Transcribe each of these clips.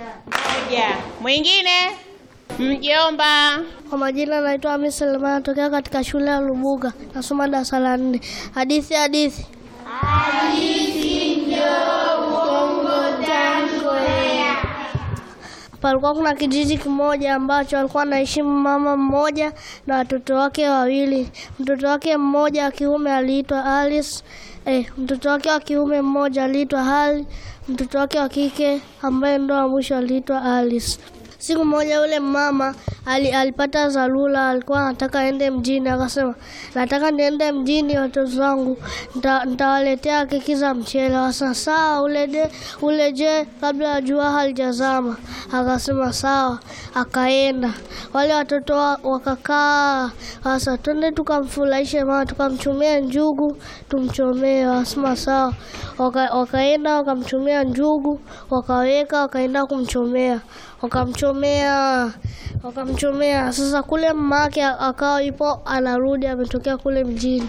Moja. Mwingine? Mjomba. Kwa majina naitwa Hamis Selemani, natokea katika shule ya Lubuga, nasoma darasa la nne. Hadithi hadithi. Palikuwa kuna kijiji kimoja ambacho alikuwa anaishi mama mmoja na watoto wake wawili. Mtoto wake mmoja wa kiume aliitwa Alice. Eh, mtoto wake wa kiume mmoja aliitwa Hali. Mtoto wake wa kike ambaye ndo wa mwisho aliitwa Alice. Siku moja yule mama ali, alipata dharura, alikuwa anataka aende mjini. Akasema, nataka niende mjini, watoto wangu nita- nitawaletea keki za mchele. Wasa sawa, ule de, ule je kabla ya jua halijazama. Akasema sawa, akaenda. Wale watoto wa, wakakaa, sasa twende tukamfurahishe mama, tukamchumia njugu tumchomee. Wasema sawa, waka, wakaenda wakamchumia njugu, wakaweka, wakaenda kumchomea wakamchomea wakamchomea. Sasa kule mamake akawa ipo anarudi, ametokea kule mjini,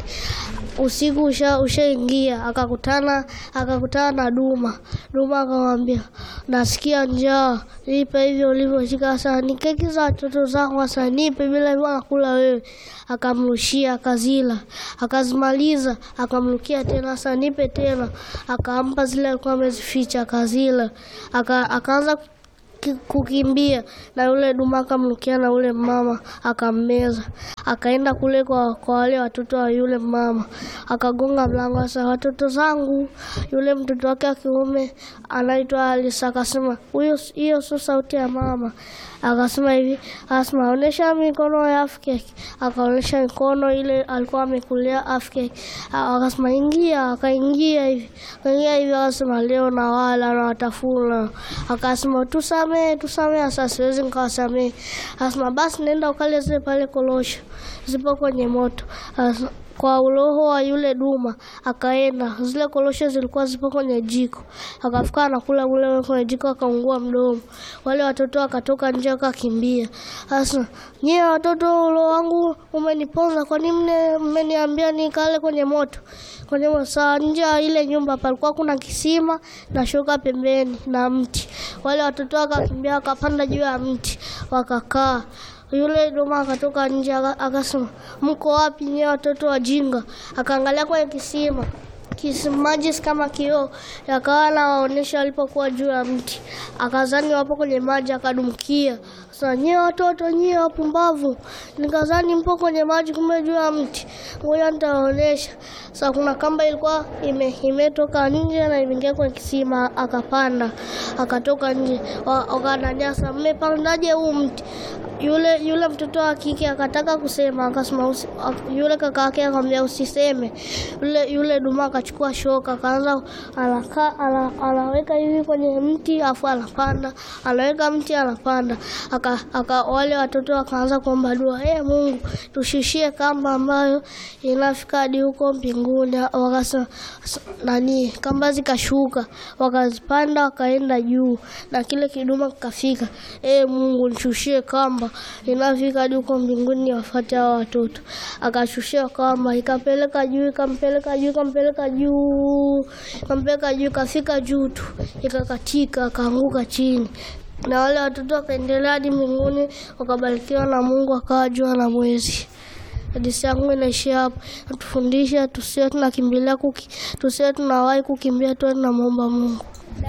usiku usha ushaingia, akakutana akakutana na Duma. Duma akamwambia, nasikia njaa, nipe hivyo ulivyoshika. Sasa ni keki za watoto zangu, sasa nipe, bila hivyo nakula wewe. Akamrushia, akazila, akazimaliza, akamrukia tena, sasa nipe tena. Akampa zile alikuwa amezificha, akazila, aka, akaanza ki- kukimbia na yule duma akamrukia na yule mama akammeza. Akaenda kule kwa, kwa wale watoto wa yule mama akagonga mlango. Sasa watoto zangu, yule mtoto wake wa kiume anaitwa Alisa akasema, huyo hiyo sio sauti ya mama. Akasema hivi, asema onyesha mikono ya afkeki. Akaonyesha mikono ile alikuwa amekulia afkeki. Akasema ingia, akaingia hivi, akaingia hivi, akasema leo na wala na watafuna. Akasema tusamee, tusamee. Sasa siwezi nikawasamee. Akasema basi nenda ukale zile pale korosho zipo kwenye moto. Akasema, kwa uroho wa yule duma akaenda, zile korosho zilikuwa zipo kwenye jiko, akafika anakula kule kwenye jiko, akaungua mdomo. Wale watoto wakatoka nje wakakimbia. Sasa nyie watoto, ulo wangu umeniponza, kwa nini mne- mmeniambia nikale kwenye moto? Kwenye moto. Saa nje ya ile nyumba palikuwa kuna kisima na shoka pembeni na mti. Wale watoto wakakimbia wakapanda juu ya mti wakakaa yule duma akatoka nje aka- akasema, mko wapi nyewe watoto wajinga? Akaangalia kwenye kisima kisima maji si kama kioo, yakawa anawaonyesha walipokuwa juu ya mti, akazani wapo kwenye maji, akadumkia. Sasa nyie watoto nyie wapumbavu, nikazani mpo kwenye maji, kumbe juu ya mti. Ngoja nitawaonyesha. Sasa kuna kamba ilikuwa ime, imetoka nje na imeingia kwenye kisima, akapanda akatoka nje, Wa- wakananyasa, mmepandaje huu mti? Yule yule mtoto wa kike akataka kusema, akasema usi, ak- yule kaka yake akamwambia usiseme. Yule yule duma akachukua shoka akaanza anaka, ana, anaweka hivi kwenye mti afu anapanda, anaweka mti anapanda. Aka, aka wale watoto wakaanza kuomba dua, eh Mungu tushishie kamba ambayo inafika hadi huko mbinguni. Wakasema s- nani, kamba zikashuka, wakazipanda wakaenda juu, na kile kiduma kikafika. Eh Mungu nishushie kamba inafika hadi huko mbinguni, wafuate hao watoto. Akashushia kamba, ikapeleka juu, ikampeleka juu, ikampeleka juu, ikampeleka juu, ikafika juu tu, ikakatika, akaanguka chini na wale watoto wakaendelea hadi mbinguni, wakabarikiwa na Mungu, akawa jua na mwezi. Hadithi yangu inaishia hapo. Natufundisha tusiwe tunakimbilia kuki, tusiwe tunawahi kukimbia, tuwe tunamwomba Mungu.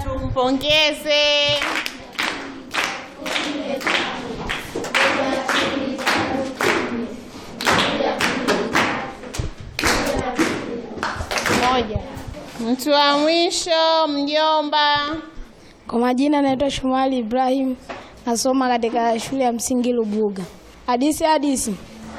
Tumpongeze. Moja. Mtu wa mwisho mjomba. Kwa majina naitwa Shumali Ibrahim, nasoma katika shule ya msingi Lubuga. Hadisi hadisi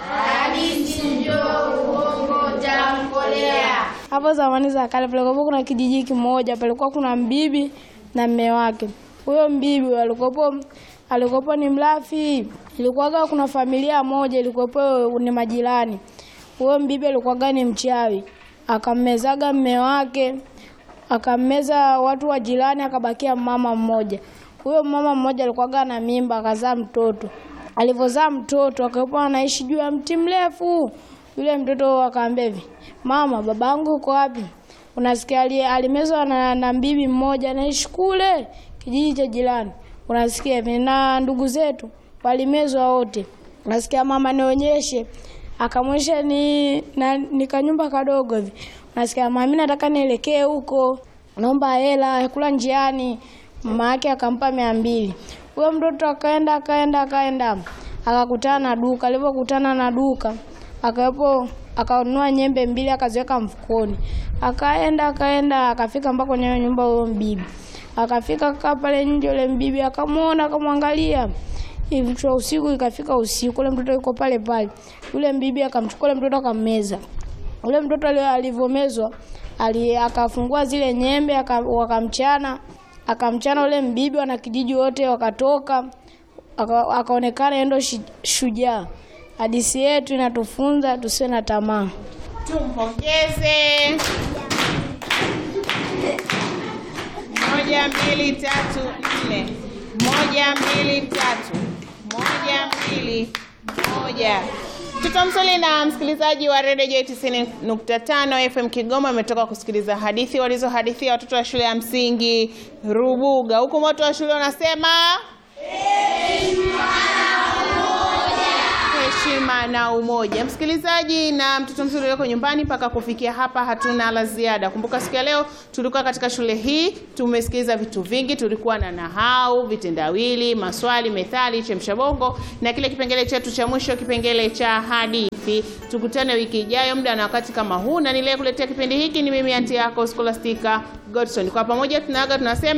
hapo zamani za kale palikuwa kuna kijiji kimoja, palikuwa kuna mbibi na mme wake. Huyo mbibi alikuwa alikuwa ni mlafi. Ilikuwa kuna familia moja ilikuwa ni majirani. Huyo mbibi alikuwa ni mchawi, akammezaga mme wake akammeza watu wa jirani, akabakia mama mmoja. Huyo mama mmoja alikuwa na mimba, akazaa mtoto. Alivyozaa mtoto, akawa anaishi juu ya mti mrefu. Yule mtoto akaambia hivi, mama, babangu uko wapi? Unasikia ali- alimezwa na, na mbibi mmoja anaishi kule kijiji cha jirani. unasikia hivi, na ndugu zetu walimezwa wote. Unasikia mama nionyeshe, akamwonyesha ni na, ni kanyumba kadogo hivi. Unasikia mama, mimi nataka nielekee huko, naomba hela ya kula njiani. Mama yake akampa mia mbili. Huyo mtoto akaenda akaenda akaenda akakutana na duka. Alipokutana na duka akawepo akanunua nyembe mbili akaziweka mfukoni, akaenda akaenda akafika mpaka kwenye hiyo nyumba huyo mbibi. Akafika kaa pale nje, yule mbibi akamwona akamwangalia hivi tu usiku. Ikafika usiku, ule mtoto yuko pale pale, yule mbibi akamchukua ule mtoto akammeza. Ule mtoto ali- alivyomezwa ali, akafungua zile nyembe aka- wakamchana akamchana ule mbibi, wana kijiji wote wakatoka, aka- akaonekana yeye ndo shi- shujaa. Hadithi yetu inatufunza tusiwe na tamaa. Tumpongeze. Moja, mbili, tatu, nne. Moja, mbili, tatu. Moja, mbili, moja. Mtoto msoli na msikilizaji wa redio J 90.5 FM Kigoma ametoka kusikiliza hadithi walizohadithia watoto wa shule ya msingi Rubuga, huku moto wa shule unasema heshima na umoja. Msikilizaji na mtoto mzuri ulioko nyumbani, mpaka kufikia hapa hatuna la ziada. Kumbuka siku ya leo tulikuwa katika shule hii, tumesikiliza vitu vingi. Tulikuwa na nahau, vitendawili, maswali, methali, chemsha bongo na kile kipengele chetu cha mwisho, kipengele cha hadithi. Tukutane wiki ijayo muda na wakati kama huu, na niliyekuletea kipindi hiki ni mimi anti yako Scholastica Godson. Kwa pamoja tunaaga tunasema